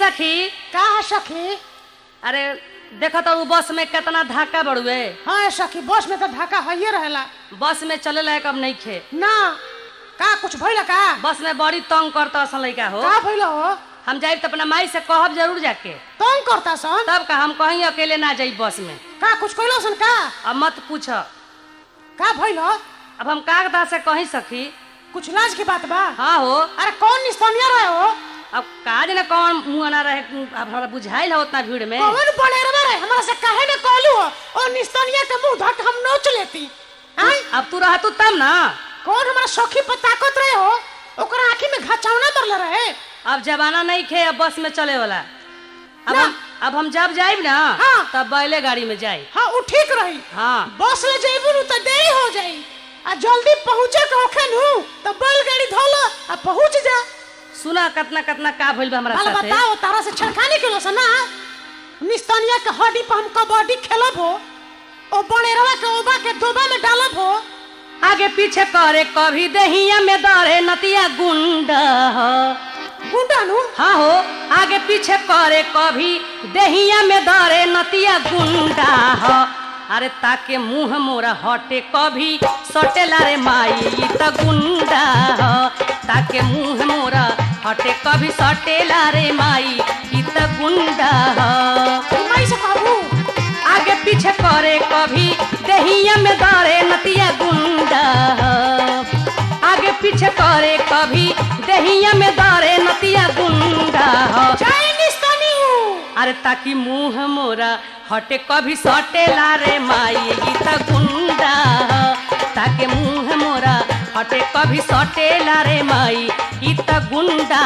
सखी का है सखी अरे देखो तो उ बस में कितना धक्का बड़ुए हाँ है सखी बस में तो धक्का है रहेला बस में चले लायक अब नहीं खे ना का कुछ भइला का बस में बड़ी तंग करता असन लड़का हो का भइला हो हम जाइब तो अपना माई से कहब जरूर जाके तंग करता सन तब का हम कहीं अकेले ना जाई बस में का कुछ कइलो सन का अब मत पूछ का भइलो अब हम कागदा से कहीं सखी कुछ लाज की बात बा हाँ हो अरे कौन निस्तनिया रहे हो अब काज न कौन मुँह ना रहे अब हमरा बुझाइल है उतना भीड़ में कौन बनेरवा रहे हमरा से काहे न कहलू हो और निस्तनिया के मुंह धक हम नोच लेती आई अब तू रहतू तब ना कौन हमारा सखी पर ताकत रहे हो ओकरा आंखी में घचावना मरले रहे अब जमाना नहीं खे अब बस में चले वाला अब ना। हम अब हम जब जाइब ना हाँ। तब बैले गाड़ी में जाई हाँ उ ठीक रही हाँ बस ले जइबू नु तो देरी हो जाई आ जल्दी पहुंचे के होखे नु तो बैलगाड़ी धोलो आ पहुंच जा सुना कितना कितना का भइल बा हमरा बाल साथे बताओ तारा से छड़खाने के लोसा ना निस्तनिया के हड्डी पर हम कबड्डी खेलब हो ओ बनेरवा के ओबा के दोबा में डालब हो आगे पीछे करे कभी दहिया में दरे नतिया गुंडा हो गुंडा नु हाँ हो आगे पीछे करे कभी दहिया में दरे नतिया गुंडा हो अरे ताके मुंह मोरा हटे कभी सटेला रे माई ई त गुंडा हो ताके मुंह मोरा हटे कभी सटेला रे माई ई त गुंडा हो मैं से कहबू आगे पीछे करे कभी दहिया में दरे नतिया गुंडा आगे पीछे करे कभी दहिया में दरे नतिया गुंडा जय निस्तनी अरे ताकि मुंह मोरा हटे कभी सटेला रे माई ई त गुंडा ताके मुंह मोरा हटे कभी सटेला रे माई ई त गुंडा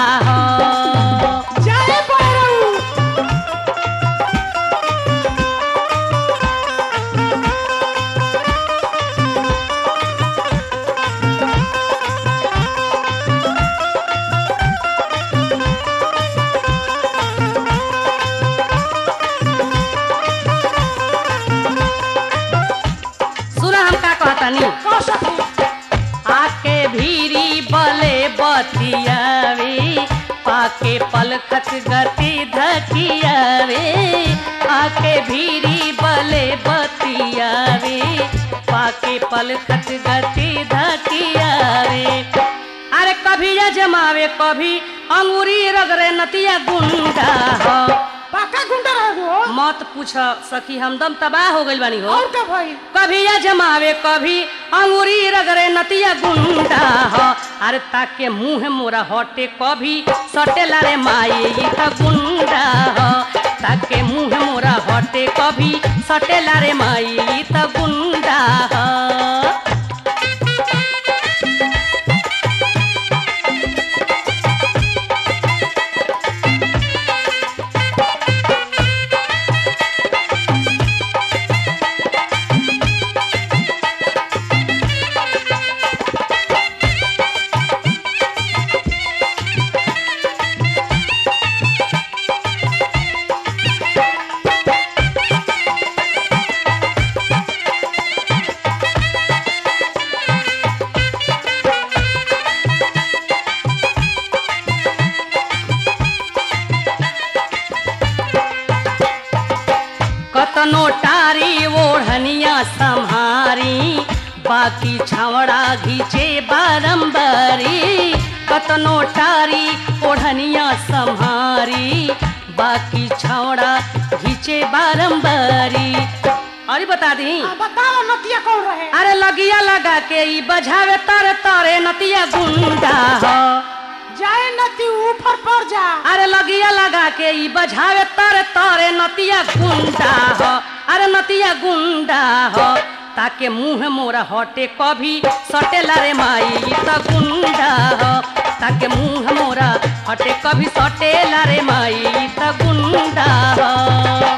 जय बैरऊ सुना हम का कहतानी कह सकी आके भीरी बले बतियावे पाके पलखत गति धकियावे आके भीरी बले बतियावे पाके पलखत गति धकियावे अरे कभी या जमावे कभी अंगूरी रगरे नतिया गुंडा हो पाका गुंडा रहे हो मत पूछ सखी हमदम तबाह हो गइल बानी हो और का भाई कभी या जमावे कभी अंगूरी रगरे नतिया गुंडा हो अरे ताके मुंह मोरा हटे कभी सटेला रे माई ई त गुंडा हो ताके मुंह मोरा हटे कभी सटेला रे माई ई त गुंडा हो कतनो टारी ओढ़निया संहारी बाकी छावड़ा घीचे बारंबारी कतनो टारी ओढ़निया संहारी बाकी छावड़ा घीचे बारंबारी अरे बता दी आ बताओ नतिया कौन रहे अरे लगिया लगा के ई बजावे तारे तारे नतिया गुंडा हो जय नती ऊपर पर जा अरे लगिया लगा के ई बजावे तारे तारे नतिया गुंडा हो अरे नतिया गुंडा हो ताके मुंह मोरा हटे कभी सटेला रे माई ई त गुंडा हो ताके मुंह मोरा हटे कभी सटेला रे माई ई त गुंडा हो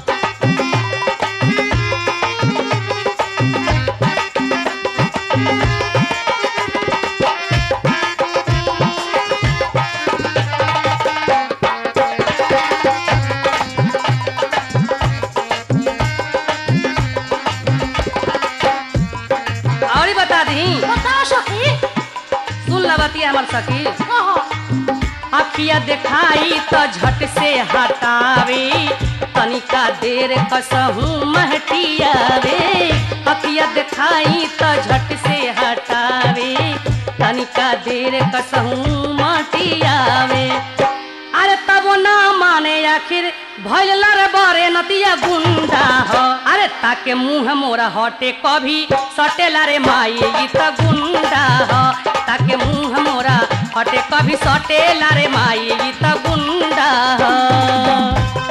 और ही बता दी बताओ सखी सुन लबती हमर सखी कहो आ अखिया देखाई तो झट से हटावे तनिका देर कसहू महटियावे अखिया देखाई तो झट से हटावे तनिका देर कसहू महटियावे अरे तब ना माने आखिर भैल रे बरे नतिया गुंडा हो अरे ताके मुंह मोरा हटे कभी सटेला रे माई ई त गुंडा हो ताके मुंह मोरा हटे कभी सटेला रे माई ई त गुंडा हो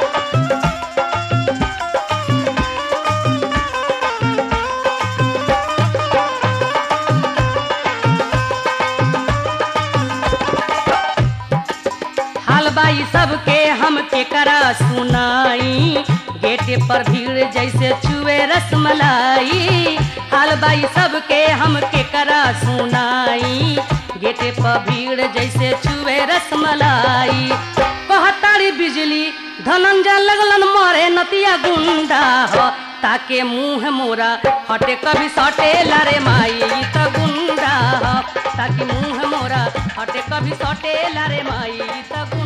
हाल बाई सबके हम के करा सुनाई गेटे पर भीड़ जैसे चुए रसमलाई हाल बाई सबके हम के करा सुनाई गेटे पर भीड़ जैसे चुए रसमलाई कहतारी बिजली धनंजय लगलन मरे नतिया गुंडा हो ताके मुंह मोरा हटे कभी सटे लारे माई ई त गुंडा हो ताकि मुंह मोरा हटे कभी सटे लारे माई ई त